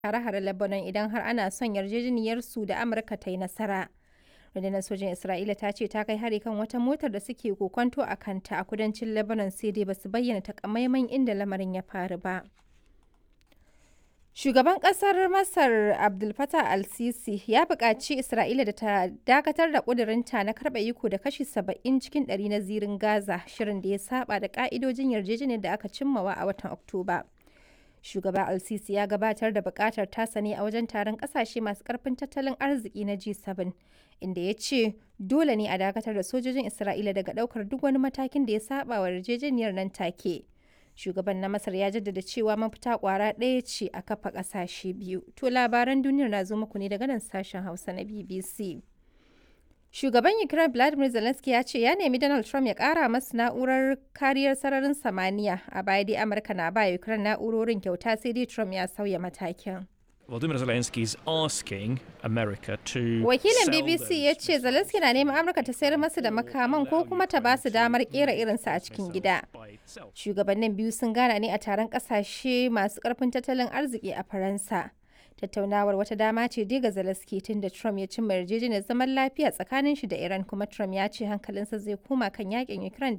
hare-hare Lebanon idan har ana son yarjejeniyarsu da Amurka ta yi nasara. Rundunar sojin Isra'ila ta ce ta kai hari kan wata motar da suke kokonto a kanta a kudancin Lebanon sai dai basu bayyana takamaiman inda lamarin ya faru ba. Shugaban ƙasar Masar Abdel Fattah al-Sisi ya buƙaci Isra'ila da ta dakatar da ƙudurinta na karɓe iko da kashi 70 cikin ɗari na zirin Gaza, shirin da ya saba da ƙa'idojin yarjejeniyar da aka cimmawa a watan Oktoba. Shugaba al-Sisi ya gabatar da buƙatar tasa ne a wajen taron ƙasashe masu ƙarfin tattalin arziki na G7, inda ya ce dole ne a dakatar da sojojin Isra'ila daga ɗaukar duk wani matakin da ya saba wa yarjejeniyar nan take. shugaban na masar ya jaddada cewa mafita kwara ɗaya ce a kafa ƙasashe biyu to labaran duniyar na zo muku ne daga nan sashen hausa na bbc shugaban ukraine vladimir zelensky ya ce ya nemi donald trump ya ƙara masa na'urar kariyar sararin samaniya a baya dai amurka na ba ukraine na'urorin kyauta sai dai trump ya sauya matakin Volodymyr Zelensky is asking America to Wakilin sell BBC those ya ce Zelensky na neman Amurka ta sayar masa da makaman ko kuma ta ba su damar kera irinsa a cikin gida. by itself. Shugabannin biyu sun gana ne a taron kasashe masu karfin tattalin arziki a Faransa. Tattaunawar wata dama ce dai ga Zelensky tun da Trump ya cimma yarjejeniyar zaman lafiya tsakanin shi da Iran kuma Trump ya ce hankalinsa zai koma kan yakin Ukraine da